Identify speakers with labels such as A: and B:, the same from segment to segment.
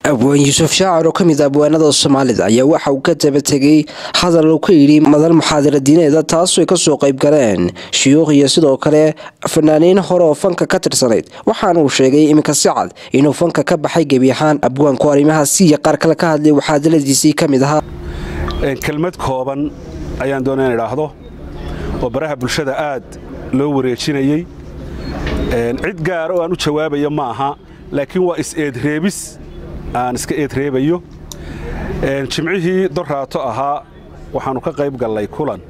A: abwaan yuusuf shaacir oo ka mid a abwaanada soomaalida ayaa waxa uu ka daba tegay hadal uu ka yidhi madal muxaadara diineeda taasoo ay kasoo qayb galeen shuyuukh iyo sidoo kale fanaaniin hore oo fanka ka tirsanayd waxaana uu sheegay iminka si cad inuu fanka ka baxay gebi ahaan abwaanku arrimahaasi iyo qaar kale ka hadlay waxaadaladiisii ka mid ahaa
B: kelmad kooban ayaan doona in idhaahdo oo baraha bulshada aad loo wareejinayey cid gaar oo aan u jawaabayo ma aha laakiin waa is-eedreebis aan iska eedreebayo jimcihii dorraato ahaa waxaannu ka qayb gallay kulan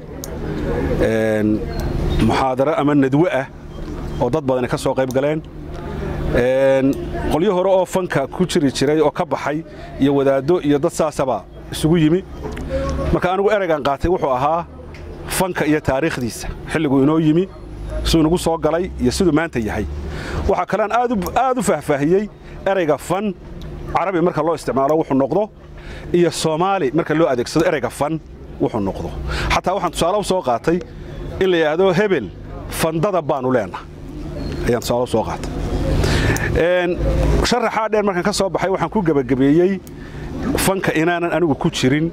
B: muxaadaro ama nadwe ah oo dad badani ka soo qayb galeen qolyo hore oo fanka ku jiri jiray oo ka baxay iyo wadaaddo iyo dad saasaba isugu yimi marka anigu ereygan qaatay wuxuu ahaa fanka iyo taariikhdiisa xilliguu inoo yimi siduu inagu soo galay iyo siduu maanta yahay waxaa kalean aad u faahfaahiyey ereyga fan carabi marka loo isticmaalo wuxuu noqdo iyo soomaali marka loo adeegsado ereyga fan wuxuu noqdo xataa waxaan tusaale u soo qaatay in la yidhaahdo hebel fandada baanu leenaha ayaan tusaale u soo qaatay sharaxaa dheer markaan ka soo baxay waxaan ku gebagabeeyey fanka inaanan anigu ku jirin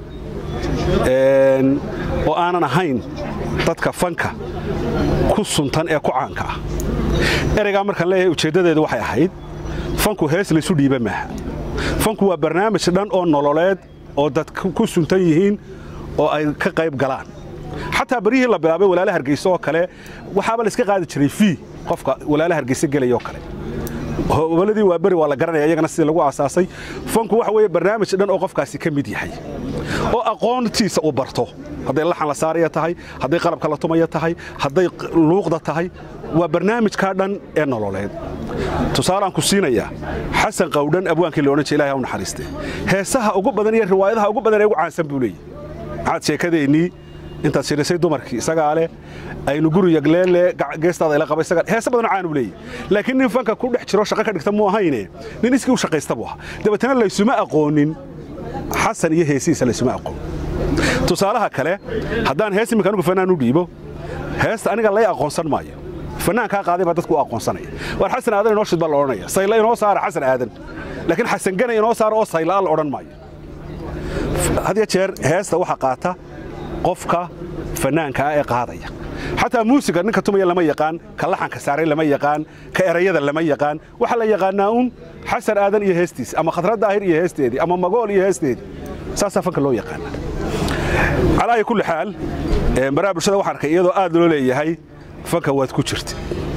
B: oo aanan ahayn dadka fanka ku suntan ee ku caanka ah ereygaa markaan leeyahay ujeeddadeedu waxay ahayd fanku hees laysu dhiiba maaha fanku waa barnaamij dhan oo nololeed oo dad ku suntan yihiin oo ay ka qayb galaan xataa baryihii la bilaabay walaala hargeyse oo kale waxaaba layska qaadi jiray fii qofka walaala hargeyse gelayoo kale hobaladii waa beri waa la garanaya iyagana sidii lagu aasaasay fanku waxa weeye barnaamij dhan oo qofkaasi ka mid yahay oo aqoontiisa uu barto hadday laxan la saaraya tahay hadday qalabka la tumaya tahay hadday luuqda tahay waa barnaamijkaa dhan ee nololeed tusaalaan ku siinayaa xasan qawdhan abwaankii la odhan jira ilahay ha u naxariiste heesaha ugu badan iyo riwaayadaha ugu badan ee ugu caansan buu leeyahy maxaad sheekadeennii intaad shirisay dumarkii isagaa leh aynu guriga leelle geestaada ila qaba isagaa heese badanoo caan uu leeyahy laakiin nin fanka ku dhex jiro shaqo ka dhigta muu ahayne nin iskii u shaqaysta buu ahaa dabeetana laysuma aqoonin xasan iyo heesihiisa laysuma aqoon tusaalaha kale haddaan hees iminka anugu fanaan u dhiibo heesta aniga lay aqoonsan maayo fanaankaa qaaday baa dadku u aqoonsanaya waar xasan aadan inoo shid baa la odhanaya sayla inoo saara xasan aadan laakiin xasan gana inoo saara oo sayla'a la odhan maayo had ya jeer heesta waxa qaata qofka fanaanka ah ee qaadaya xataa muusiga ninka tumaya lama yaqaan ka laxanka saaray lama yaqaan ka erayada lama yaqaan waxaa la yaqaanaa uun xasan aadan iyo heestiis ama khadrad daahir iyo heesteedii ama magool iyo heesteedii saasaa fanka loo yaqaana calaayi kulli xaal baraha bulshada waxaan arkay iyadoo aad loo leeyahay fanka waad ku jirta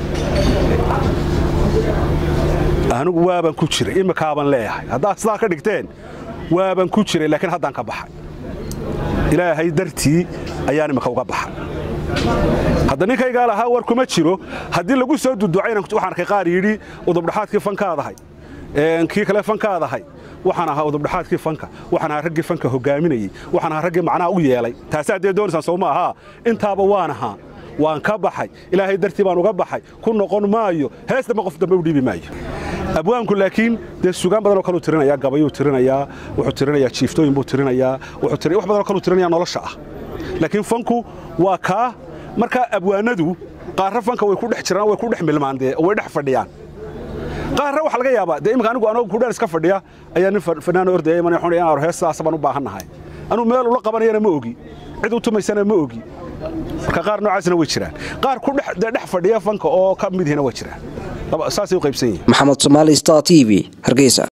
B: anigu waaban ku jiray imikaaban leeyahay haddaad sidaa ka dhigteen waaban ku jiray laakiin haddaan ka baxay ilaahay dartii ayaan imika uga baxay hadda ninkaygaa lahaa war kuma jiro haddii lagu soo duducayna waxaan arkay qaar yidhi udubdhaxaadkii fankaadahay kii kale fankaadahay waxaan ahaa udubdhaxaadkii fanka waxaan ahaa raggii fanka hogaaminayey waxaan ahaa raggii macnaha u yeelay taasaa dee doonaysaan soo ma ahaa intaaba waan ahaa waan ka baxay ilaahay dartii baan uga baxay ku noqon maayo hees dambe qof dambe u dhiibi maayo abwaanku laakiin dee sugaan badanoo kaluu tirinayaa gabayuu tirinayaa wuxuu tirinayaa jiiftooyin buu tirinayaa wax badanoo kaluu tirinaya nolosha ah laakiin fanku waa kaa markaa abwaanadu qaarra fanka way ku dhex jiraan way ku dhex milmaan dee way dhex fadhiyaan qaarra waxaa laga yaabaa dee imika anigu anoo kudhaan iska fadhiya ayaa nin fanaano ordaya iman xun inaan hees sidaas baan u baahannahay anuu meel ula qabanayana ma ogi cid u tumaysana ma ogi marka qaar noocaasna way jiraan qaar ku dhex fadhiya fanka oo ka midihina waa jiraan saasay u qaybsan yihin
A: maxamed somaali star t v hargeysa